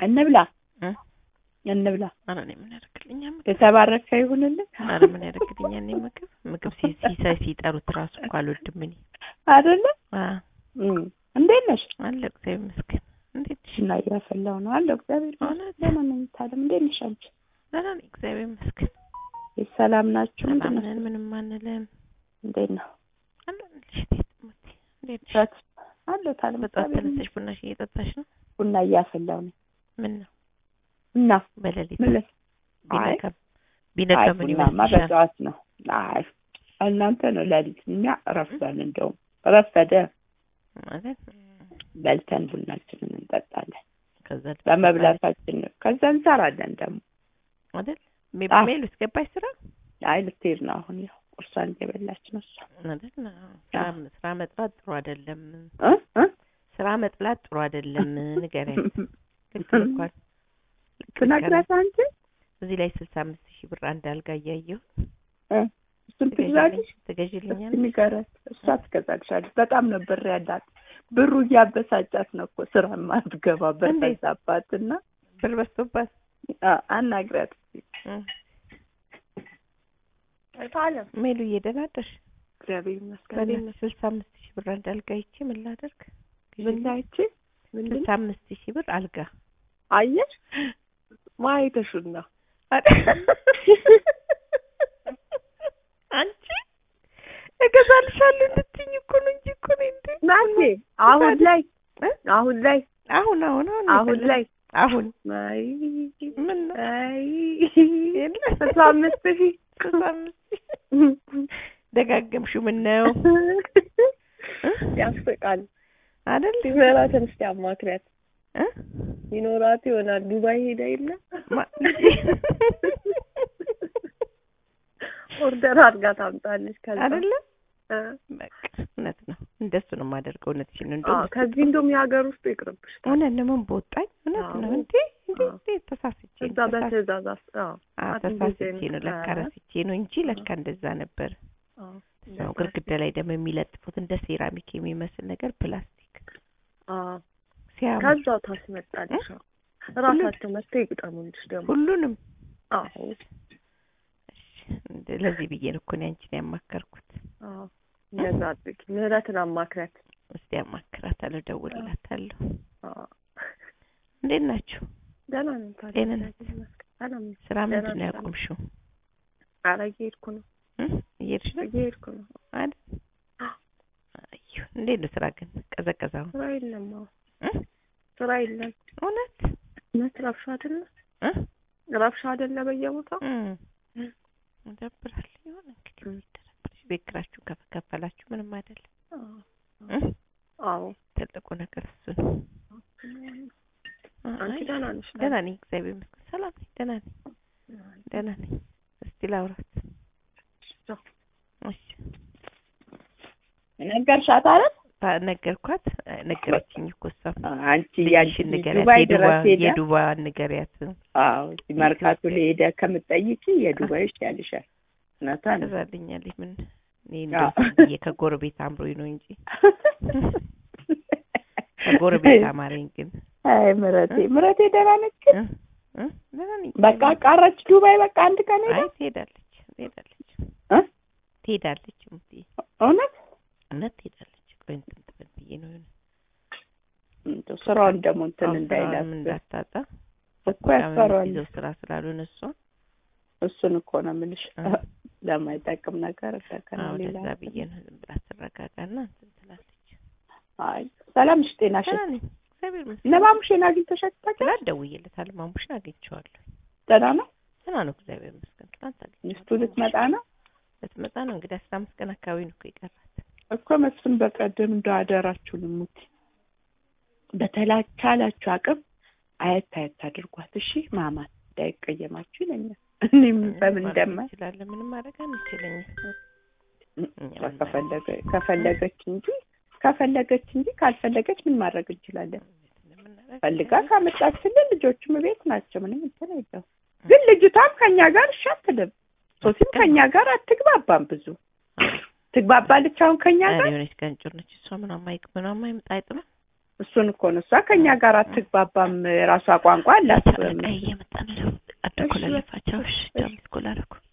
እንብላ እ? እንብላ። ኧረ እኔ ምን ያደርግልኛል ምግብ? የተባረከ ይሁንልን ኧረ ምን ያደርግልኛል እኔ ምግብ ምግብ ሲ- ሲሳይ ሲጠሩት ራሱ እኮ አልወድም እኔ። አይደለ? አዎ እም። እንዴት ነሽ? አለ እግዚአብሔር ይመስገን። እንዴት ነሽ? እና እያፈላሁ ነው አለሁ። እግዚአብሔር ይመስገን። እውነት? ደህና ነኝ። ታለም እንዴት ነሽ አንቺ? ደህና ነኝ እግዚአብሔር ይመስገን። ሰላም ናችሁ? ሰላም ምንድን ነው? ነን ምንም አንልም። እንዴት ነው? አለሁልሽ እቴት እሞቴ። እንዴት ነሽ? በት አለሁ። ታለም በጠዋት እግዚአብሔር ተነስተሽ ቡናሽ እየጠጣሽ ነው? ቡና እያፈላሁ ነው። ምን ነው እና በሌሊት ምን ልስ አይ ቢነጋም ቢነጋ አይ ምን ቡናማ ይመስልሻል? በጠዋት ነው። አይ እናንተ ነው ሌሊት፣ እኛ ረፍዷል። እንደውም ረፈደ። ማለት በልተን ቡናችንን እንጠጣለን። ከዛ በመብላታችን ነው። ከዛ እንሰራለን ደግሞ። አይደል አዎ። ሜሉ እስገባች ስራ አይ ልትሄድ ነው አሁን። ያው ቁርሷን እየበላች ነው እሷ። አይደል ስራ ስራ መጥላት ጥሩ አይደለም። እ እ ስራ መጥላት ጥሩ አይደለም። ንገሪያት። ልክ ልኳል። ትነግራት አንቺ እዚህ ላይ ስልሳ አምስት ሺህ ብር አንድ አልጋ እያየሁ እ እሱን ትግዛለሽ። ትገዥልኛል? እስኪ ንገራት። እሷ ትገዛልሻለች። በጣም ነው ብር ያላት። ብሩ እያበሳጫት ነው እኮ ስራ ማትገባ ብር እንዴት? በዛባትና ብር በዝቶባት አ- አናግሪያት እስኪ። አለም ሜሉዬ ደህና አደርሽ? እግዚአብሔር ይመስገን። በሌላ ስልሳ አምስት ሺህ ብር አንድ አልጋ ይቼ ምን ላደርግ? ምን ላይቺ ምንድን ስልሳ አምስት ሺህ ብር አልጋ አየሽ ማየተሹና አንቺ እገዛልሻለሁ እንድትይኝ እኮ ነው እንጂ እኮ ነው እንዴ ናቴ አሁን ላይ እ? አሁን ላይ አሁን አሁን አሁን አሁን ላይ አሁን አይ ምን ነው አይ የለ ስልሳ አምስት ሺህ ስልሳ አምስት ሺህ ደጋገምሽው ምን ነው ያስቃል። አይደል ሲኖራትን እስቲ አማክሪያት። እ? ይኖራት ይሆናል ዱባይ ሄዳ የለ ማ- ኦርደር አድርጋ ታምጣለች። ከዛ አይደለ እ፣ በቃ እውነት ነው እንደሱ ነው የማደርገው እውነትሽን ነው አዎ፣ እንደውም ከዚህ እንደውም የሀገር ውስጥ ይቅርብሽ። እውነት ነው ምን በወጣኝ እውነት ነው አዎ። እንዴ እንዴ አዎ። እንዴ ተሳስቼ ነው እዛ ተሳስ- በትእዛዝ አስ አዎ አዎ አት ተሳስቼ እንደዚህ ነው ለካ አይነት- ረስቼ ነው እንጂ ለካ እንደዛ ነበር አዎ ሰው ግድግዳ ላይ ደግሞ የሚለጥፉት እንደ ሴራሚክ የሚመስል ነገር ፕላስቲክ አዎ ሲያምር ከዛው ታስመጣልሽ። አዎ። እራሳቸው መጥተው ይግጠሙልሽ ደግሞ። ሁሉንም አዎ እሺ፣ እንደ- ለዚህ ብዬ ነው እኮ እኔ አንቺን ያማከርኩት። አዎ እንደዛ አድርጊ። ምህረትን አማክሪያት። እስቲ ያማክራታለሁ፣ እደውልላታለሁ። አዎ እንዴት ናችሁ? ደህና ነኝ። ታዲያ ጤንነት? እግዚአብሔር ይመስገን። ሰላም ነኝ። ስራ ደህና ምንድን ነው ነኝ። ያቆምሽው? ኧረ እየሄድኩ ነው እ? እየሄድሽ ነው እየሄድኩ ነው። አይደል? አዩ እንዴት ነው ስራ ግን ቀዘቀዘ አሁን? ስራ የለም። አዎ እ? ስራ የለም። እውነት እውነት ረብሻ አይደለ? እ? ረብሻ አይደለ በየቦታው? እ። ይደብራል። ይሁን እንግዲህ ይደረብርሽ። ቤት ኪራያችሁ ከፍ- ከፈላችሁ ምንም አይደለም። አዎ እ? አዎ። ትልቁ ነገር እሱ ነው። አንቺ አይ፣ ደህና ነሽ? ደህና ነኝ፣ እግዚአብሔር ይመስገን። ሰላም ነኝ፣ ደህና ነኝ፣ ደህና ነኝ። እስቲ ላውራት። እሺ ነገርሻት አይደል? ታ- ነገርኳት፣ ነገረችኝ እኮ እሷም አንቺ ልጅሽን ያንቺ ንገሪያት፣ ዱባይ የዱባ ድረስ ሄደ። የዱባን ንገሪያት። አዎ እዚህ መርካቶ ላይ ሄደ ከምትጠይቂ የዱባይ ይሻልሻል። እውነቷን ነው። ትዛልኛለች። ምን እኔ አዎ። እንደው ብዬ ከጎረቤት አምሮኝ ነው እንጂ ከጎረቤት አማረኝ። ግን አይ ምረቴ ምረቴ ደህና ነች ግን እ? እ? ደህና ነኝ። በቃ ቀረች ዱባይ በቃ አንድ ቀን ሄዳ አይ ትሄዳለች፣ ትሄዳለች፣ እ? ትሄዳለች። እምቢ እውነት እውነት ትሄዳለች። ቆይ እንትን ትበል ብዬ ነው የሆነ እንደው ስራውን ደግሞ እንትን አሁን ስራውንም እንዳይላት እንዳታጣ እኮ ያስፈራዋል። ይዘው ስራ ስላልሆነ እሷ እሱን እኮ ነው የምልሽ እ። ለማይጠቅም ነገር እንደገና አዎ ሌላ ለዛ ብዬ ነው ዝም ብላ ትረጋጋና እንትን ትላለች። አይ ሰላም ነሽ ጤናሽ ደህና ነኝ እግዚአብሔር ይመስገን። ለማሙሽን አግኝተሻት ታውቂያለሽ? ትናንት ደውዬለታለሁ። ማሙሽን አግኝቼዋለሁ። ደህና ነው ደህና ነው እግዚአብሔር ይመስገን። ትናንት አግኝቼዋለሁ። ሚስቱ ልትመጣ ነው ልትመጣ ነው እንግዲህ አስራ አምስት ቀን አካባቢ ነው እኮ የቀራት። እኮ መስፍን በቀደም እንደው አደራችሁን ሙት በተቻላችሁ አቅም አየት አየት አድርጓት እሺ ማማት እንዳይቀየማችሁ ይለኛል እኔም በምን ማድረግ እንደማ እንችላለን ምንም ማድረግ አንችልም። እኛ ምን ከፈለገ ከፈለገች እንጂ ከፈለገች እንጂ ካልፈለገች ምን ማድረግ እንችላለን እንደምናደርግ ፈልጋ ካመጣችልን ልጆቹም ቤት ናቸው ምንም እንትን የለውም ግን ልጅቷም ከኛ ጋር እሺ አትልም ሶሲም ከኛ ጋር አትግባባም ብዙ ትግባባለች አሁን ከኛ ኧረ ጋር የሆነች ቀንጮር ነች እሷ ምናምን አይቅ ምናምን አይምጣ አይጥምም እሱን እኮ ነው እሷ ከኛ ጋር አትግባባም። የራሷ ቋንቋ አላት። አለቃዬ እየመጣ ነው። አደኮ ለለፋቸው። እሺ ቻው። ሚስኮል አደረኩ